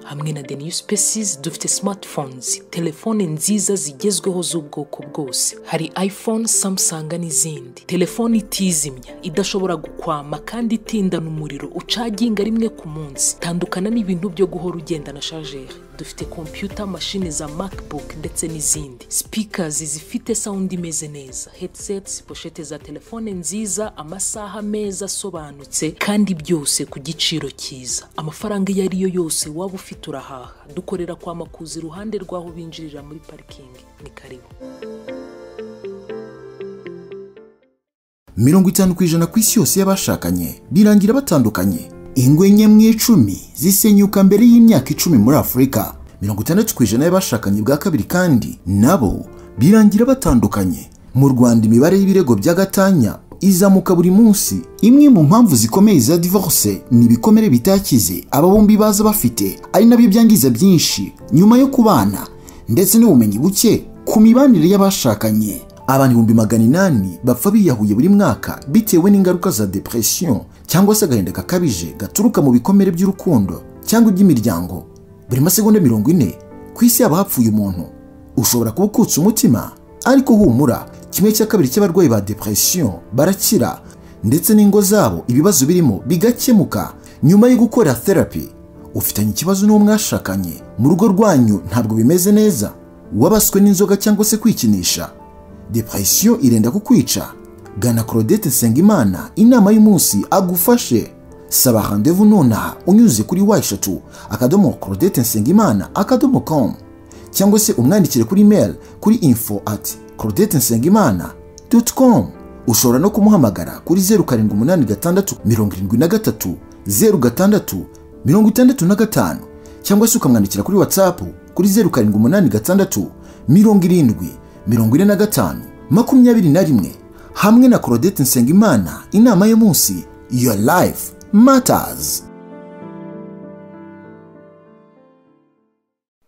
hamwe na the new spaces dufite smartphones telefone nziza zigezweho z'ubwoko bwose hari iphone samsung n'izindi telefone itizimya idashobora gukwama kandi itindana umuriro ucaginga rimwe ku munsi tandukana n'ibintu byo guhora ugenda na chargeur dufite kompiyuta mashini za macbook ndetse n'izindi speakers zifite sound imeze neza headsets poshete za telefone nziza amasaha meza asobanutse kandi byose ku giciro cyiza amafaranga iyo ari yo yose waba ufite urahaha dukorera kwa makuza iruhande rw'aho binjirira muri parikingi ni karibu mirongo itanu ku ijana ku isi yose y'abashakanye birangira batandukanye ingwe enye mu icumi zisenyuka mbere y'imyaka icumi muri afurika mirongo itandatu ku ijana y'abashakanye bwa kabiri kandi nabo birangira batandukanye mu rwanda imibare y'ibirego bya gatanya izamuka buri munsi imwe mu mpamvu zikomeye za divorce ni ibikomere bitakize aba bombi baza bafite ari nabyo byangiza byinshi nyuma yo kubana ndetse n'ubumenyi buke ku mibanire y'abashakanye abantu ibihumbi magana inani bapfa biyahuye buri mwaka bitewe n'ingaruka za depression cyangwa se agahinda gakabije gaturuka mu bikomere by'urukundo cyangwa iby'imiryango buri masegonda mirongo ine ku isi haba hapfuye umuntu ushobora kuba ukutse umutima ariko humura kimwe cya kabiri cy'abarwayi ba depression barakira ndetse n'ingo zabo ibibazo birimo bigakemuka nyuma yo gukora therapy ufitanye ikibazo n'uwo mwashakanye mu rugo rwanyu ntabwo bimeze neza wabaswe n'inzoga cyangwa se kwikinisha depression irenda kukwica gana claudette nsengimana inama y'umunsi agufashe saba randevu nonaha unyuze kuri wa eshatu akadomo claudette nsengimana akadomo com cyangwa se umwandikire kuri mail kuri info at claudette nsengimana com ushobora no kumuhamagara kuri zeru karindwi umunani gatandatu mirongo irindwi na gatatu zeru gatandatu mirongo itandatu na gatanu cyangwa se ukamwandikira kuri whatsapp kuri zeru karindwi umunani gatandatu mirongo irindwi mirongo ine na gatanu makumyabiri na rimwe hamwe na Claudette Nsengimana inama y'umunsi Your Life Matters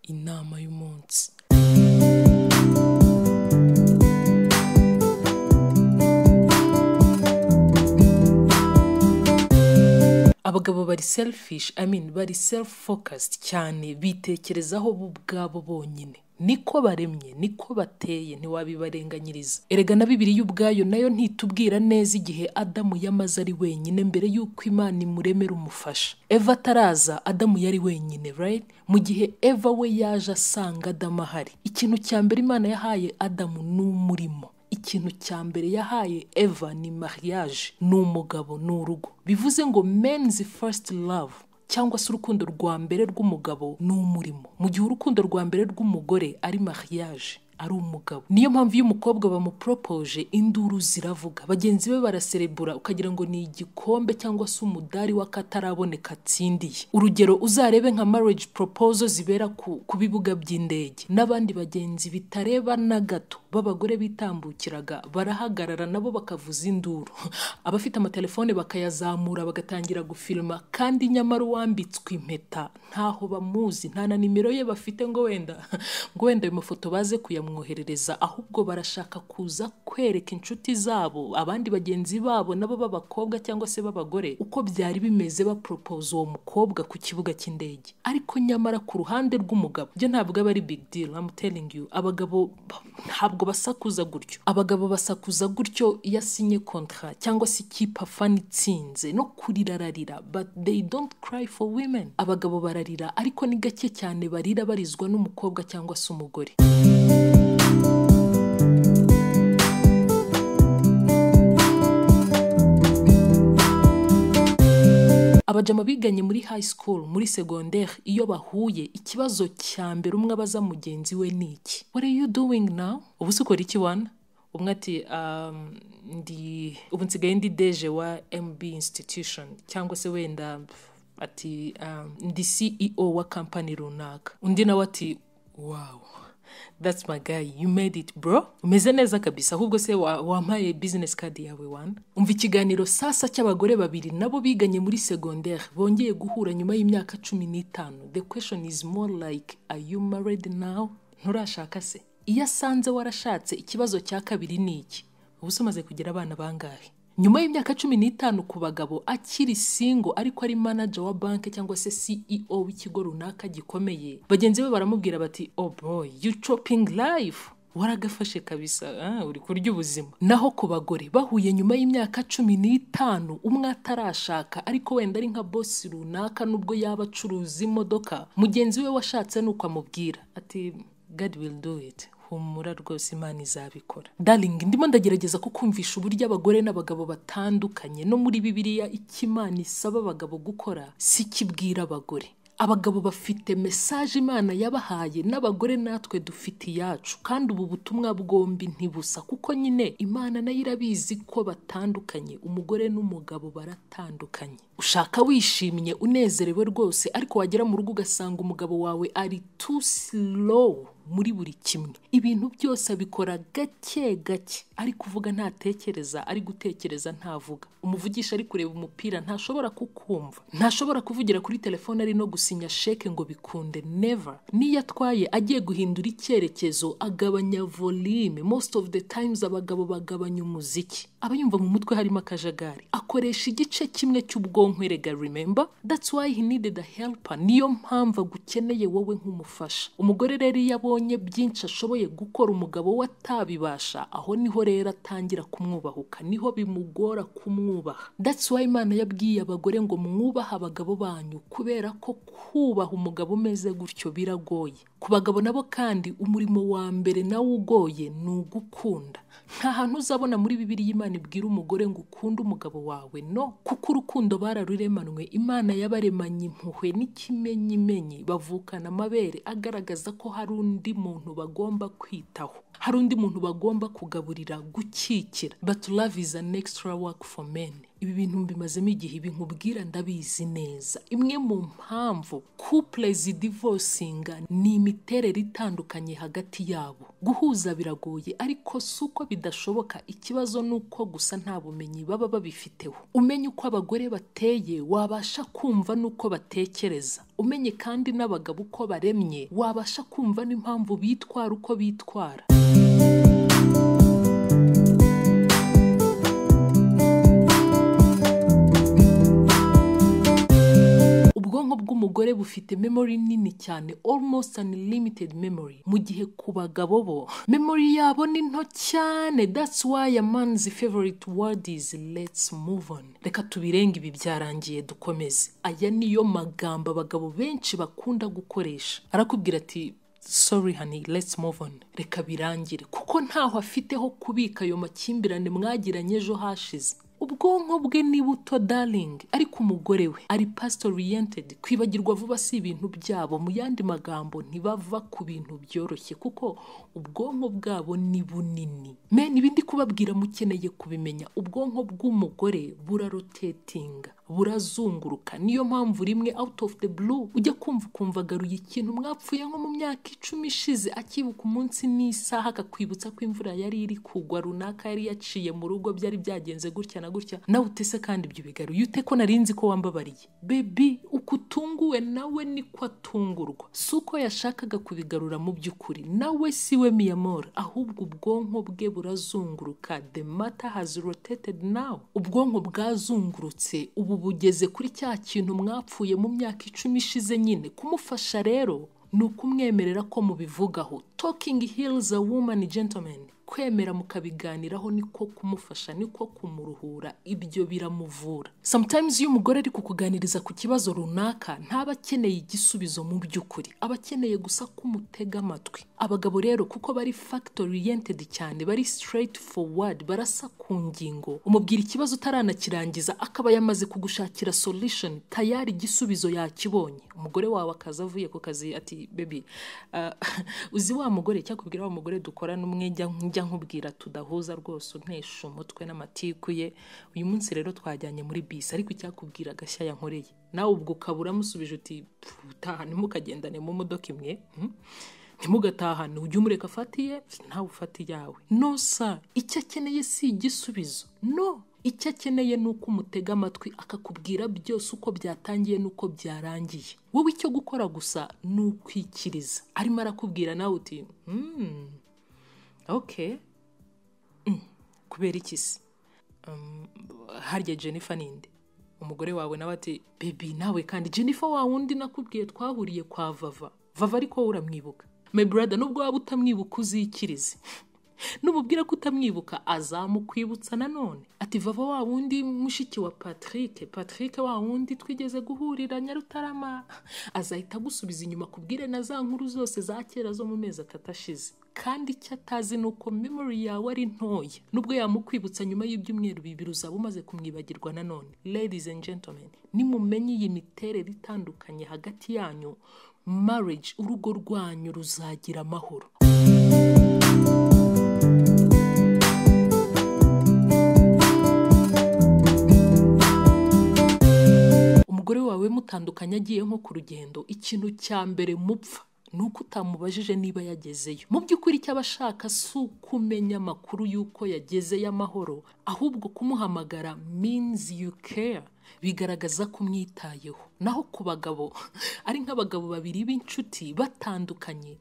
inama y'umunsi abagabo bari selfish I mean bari self focused cyane bitekerezaho bo ubwabo bonyine niko baremye niko bateye ntiwabibarenganyiriza erega na bibiri y'ubwayo nayo ntitubwira neza igihe adamu yamaze ari wenyine mbere y'uko imana imuremera umufasha eva ataraza adamu yari wenyine right mu gihe eva we yaje asanga adamu ahari ikintu cya mbere imana yahaye adamu ni umurimo ikintu cya mbere yahaye eva ni mariage ni umugabo ni urugo bivuze ngo men's first love cyangwa se urukundo rwa mbere rw'umugabo ni umurimo mu gihe urukundo rwa mbere rw'umugore ari mariage ari umugabo niyo mpamvu iyo umukobwa bamuporopoje induru ziravuga bagenzi be baraserebura ukagira ngo ni igikombe cyangwa se umudari w'akataraboneka atsindiye urugero uzarebe nka marriage proposal zibera ku, ku bibuga by'indege n'abandi bagenzi bitareba na gato b'abagore bitambukiraga barahagarara nabo bakavuza induru abafite amatelefone bakayazamura bagatangira gufilima kandi nyamara uwambitswe impeta ntaho bamuzi nta na nimero ye bafite ngo wenda ngo wenda ayo mafoto baze kuyamwoherereza ahubwo barashaka kuza kwereka inshuti zabo abandi bagenzi babo nabo b'abakobwa cyangwa se b'abagore uko byari bimeze baporopoza uwo mukobwa ku kibuga cy'indege ariko nyamara ku ruhande rw'umugabo byo ntabwo aba ari big deal I'm telling you abagabo ntabwo ntabwo basakuza gutyo abagabo basakuza gutyo iyo asinye kontra cyangwa se ikipe afana itsinze no kurira ararira but they don't cry for women abagabo bararira ariko ni gake cyane barira barizwa n'umukobwa cyangwa se umugore abajama biganye muri high school muri secondaire iyo bahuye ikibazo cya mbere umwe abaza mugenzi we ni iki what are you doing now ubu se ukora iki wana umwe ati um, ndi ubu nsigaye ndi deje wa mb institution cyangwa se wenda ati um, ndi ceo wa kampani runaka undi nawe ati wow that's my guy you made it bro umeze neza kabisa ahubwo se wampaye wa business card yawe wana umva ikiganiro sasa cy'abagore babiri nabo biganye muri secondaire bongeye guhura nyuma y'imyaka cumi n'itanu the question is more like are you married now nturashaka se iyo asanze warashatse ikibazo cya kabiri ni iki ubu se umaze kugira abana bangahe nyuma y'imyaka cumi n'itanu ku bagabo akiri singo ariko ari manager wa banki cyangwa se CEO w'ikigo runaka gikomeye bagenzi be baramubwira bati oh boy you chopping life waragafashe kabisa ah, uri kurya ubuzima naho ku bagore bahuye nyuma y'imyaka cumi n'itanu umwe atarashaka ariko wenda ari nka bosi runaka nubwo yaba acuruza imodoka mugenzi we washatse ni uko amubwira ati god will do it humura rwose imana izabikora darling ndimo ndagerageza kukumvisha uburyo abagore n'abagabo batandukanye no muri bibiliya icyo imana isaba abagabo gukora si kibwira abagore abagabo bafite mesaje imana yabahaye n'abagore natwe dufite iyacu kandi ubu butumwa bwombi ntibusa kuko nyine imana nayo irabizi ko batandukanye umugore n'umugabo baratandukanye ushaka wishimye unezerewe rwose ariko wagera mu rugo ugasanga umugabo wawe ari too slow muri buri kimwe ibintu byose abikora gake gake ari kuvuga ntatekereza ari gutekereza ntavuga umuvugisha ari kureba umupira ntashobora kukumva ntashobora kuvugira kuri telefone ari no gusinya sheke ngo bikunde never niyo atwaye agiye guhindura icyerekezo agabanya volume most of the times abagabo bagabanya umuziki aba yumva mu mutwe harimo akajagari akoresha igice kimwe cy'ubwonko erega remember that's why he needed a helper niyo mpamvu agukeneye wowe nk'umufasha umugore rero iyo abonye abonye byinshi ashoboye gukora umugabo we atabibasha aho niho rero atangira kumwubahuka niho bimugora kumwubaha that's why imana yabwiye abagore ngo mwubahe abagabo banyu kubera ko kubaha umugabo umeze gutyo biragoye ku bagabo nabo kandi umurimo wa mbere nawo ugoye ni ugukunda nta hantu uzabona muri bibiri imana ibwira umugore ngo ukunde umugabo wawe no kuko urukundo bararuremanwe imana yabaremanye impuhwe n'ikimenyimenyi bavukana amabere agaragaza ko hari undi undi muntu bagomba kwitaho hari undi muntu bagomba kugaburira gukikira but love is an extra work for men ibi bintu mbimazemo igihe ibi nkubwira ndabizi neza imwe mu mpamvu couple zidivosinga ni imiterere itandukanye hagati yabo guhuza biragoye ariko si uko bidashoboka ikibazo ni uko gusa nta bumenyi baba babifiteho umenye uko abagore bateye wabasha kumva n'uko batekereza umenye kandi n'abagabo uko baremye wabasha kumva n'impamvu bitwara uko bitwara ubwonko bw'umugore bufite memory nini cyane almost unlimited memory mu gihe ku bagabo bo memory yabo ni nto cyane that's why a man's favorite word is let's move on reka tubirenge ibi byarangiye dukomeze aya niyo magambo abagabo benshi bakunda gukoresha arakubwira ati sorry honey let's move on reka birangire kuko ntaho afite ho kubika ayo makimbirane mwagiranye ejo hashize ubwonko bwe ni buto darling ariko umugore we ari past oriented kwibagirwa vuba si ibintu byabo mu yandi magambo ntibava ku bintu byoroshye kuko ubwonko bwabo ni bunini men ibindi kubabwira mukeneye kubimenya ubwonko bw'umugore burarotetinga burazunguruka niyo mpamvu rimwe out of the blue ujya kumva ukumva agaruye ikintu mwapfuye nko mu myaka icumi ishize akibuka umunsi n'isaha akakwibutsa ko imvura yari iri kugwa runaka yari yaciye mu rugo byari byagenze gutya na gutya nawe utese kandi ibyo bigaruye ute ko nari nzi ko wambabariye bebi uko utunguwe nawe niko atungurwa si uko yashakaga kubigarura mu by'ukuri nawe si we miyamora ahubwo ubwonko bwe burazunguruka the matter has rotated now ubwonko bwazungurutse ubu bugeze kuri cya kintu mwapfuye mu myaka icumi ishize nyine kumufasha rero ni ukumwemerera ko mubivugaho talking heals a woman gentleman kwemera mukabiganiraho niko kumufasha niko kumuruhura ibyo biramuvura sometimes iyo umugore ari kukuganiriza ku kibazo runaka ntaba akeneye igisubizo mu by'ukuri aba akeneye gusa kumutega amatwi abagabo rero kuko bari fact oriented cyane bari straight forward barasa ku ngingo umubwira ikibazo utaranakirangiza akaba yamaze kugushakira solution tayari igisubizo yakibonye umugore wawe akaza avuye ku kazi ati baby uh, uzi wa mugore cyakubwira wa mugore dukorana umwe njya njya nkubwira tudahuza rwose untesha umutwe n'amatiku ye uyu munsi rero twajyanye muri bisi ariko icyakubwira agashya yankoreye nawe ubwo ukaba uramusubije uti utaha ntimukagendane mu modoka imwe ntimugatahane ujye umureka afatiye nawe ufate iyawe no sa icyo akeneye si igisubizo no icyo akeneye ni uko umutega amatwi akakubwira byose uko byatangiye n'uko byarangiye wowe icyo gukora gusa ni ukwikiriza arimo arakubwira nawe uti ok kubera iki se harya jennifer ninde umugore wawe nawe ati bebi nawe kandi jennifer wa wundi nakubwiye twahuriye kwa vava vava ariko wowe uramwibuka my brother nubwo waba utamwibuka uzikirize nububwira ko utamwibuka azamukwibutsa nanone ati vava wa wundi mushiki wa patrick patrick wa wundi twigeze guhurira nyarutarama azahita agusubiza inyuma kubwire na za nkuru zose za kera zo mu mezi atatu ashize kandi icyo atazi ni uko memory yawe ari ntoya nubwo yamukwibutsa nyuma y'ibyumweru bibiri uzaba umaze kumwibagirwa nanone ladies and gentlemen nimumenye iyi miterere itandukanye hagati yanyu marriage urugo rwanyu ruzagira amahoro umugore wawe mutandukanye agiye nko ku rugendo ikintu cya mbere mupfa ni uko utamubajije niba yagezeyo mu by'ukuri icyo aba ashaka si ukumenya amakuru y'uko yageze y'amahoro ahubwo kumuhamagara means you care bigaragaza ko umwitayeho naho ku bagabo ari nk'abagabo babiri b'inshuti batandukanye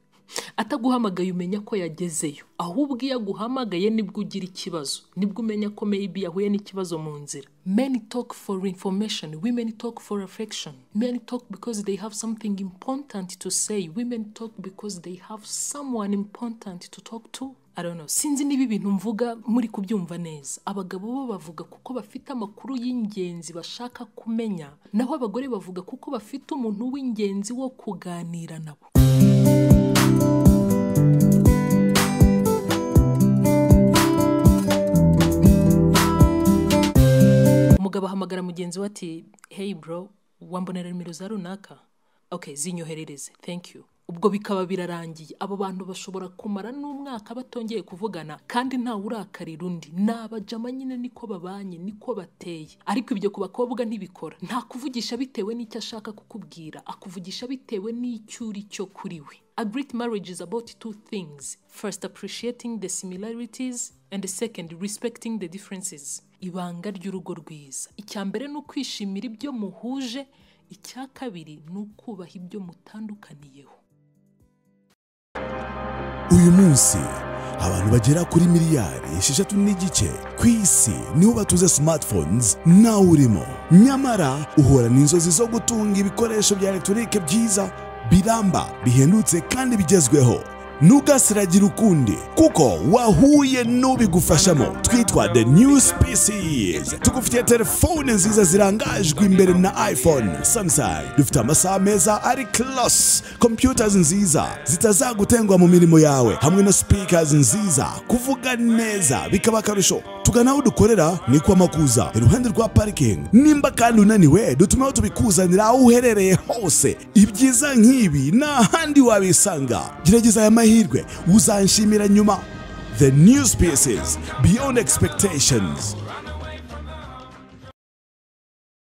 ataguhamagaye umenya ko yagezeyo ahubwo iyo aguhamagaye nibwo ugira ikibazo nibwo umenya ko maybe yahuye n'ikibazo mu nzira men talk for information women talk for affection men talk because they have something important to say women talk because they have someone important to talk to I don't know. sinzi niba ibintu mvuga muri kubyumva neza abagabo bo bavuga kuko bafite amakuru y'ingenzi bashaka kumenya naho abagore bavuga kuko bafite umuntu w'ingenzi wo kuganira nabo umugabo ahamagara mugenzi we ati hey bro wambonera nimero za runaka okay zinyoherereze thank you ubwo bikaba birarangiye abo bantu bashobora kumara n'umwaka batongeye kuvugana kandi ntawe urakarira undi ni abajama nyine niko babanye niko bateye ariko ibyo ku bakobwa ntibikora nta kuvugisha bitewe n'icyo ashaka kukubwira akuvugisha bitewe n'icyo uri cyo kuri we A great marriage is about two things. First, appreciating the similarities, and second, respecting the differences. Ibanga ry'urugo rwiza. Icya mbere ni ukwishimira ibyo muhuje, icya kabiri ni ukubaha ibyo mutandukaniyeho. uyu munsi abantu bagera kuri miliyari esheshatu n'igice ku isi nibo batuze smartphones nawe urimo nyamara uhura n'inzozi zo gutunga ibikoresho bya elegitoronike byiza biramba bihendutse kandi bigezweho ntugasiragire ukundi kuko wahuye n'ubigufashamo twitwa the new species tugufitiye telefone nziza zirangajwe imbere na iphone samsung dufite amasaha meza ari close computers nziza zitazagutengwa mu mirimo yawe hamwe na speakers nziza kuvuga neza bikaba akarusho tugana aho dukorera ni kwa makuza iruhande rwa parikingi nimba kandi unaniwe dutumeho tubikuzanira aho uherereye hose ibyiza nk'ibi nta handi wabisanga gerageza aya mahirwe uzanshimira nyuma the new species beyond expectations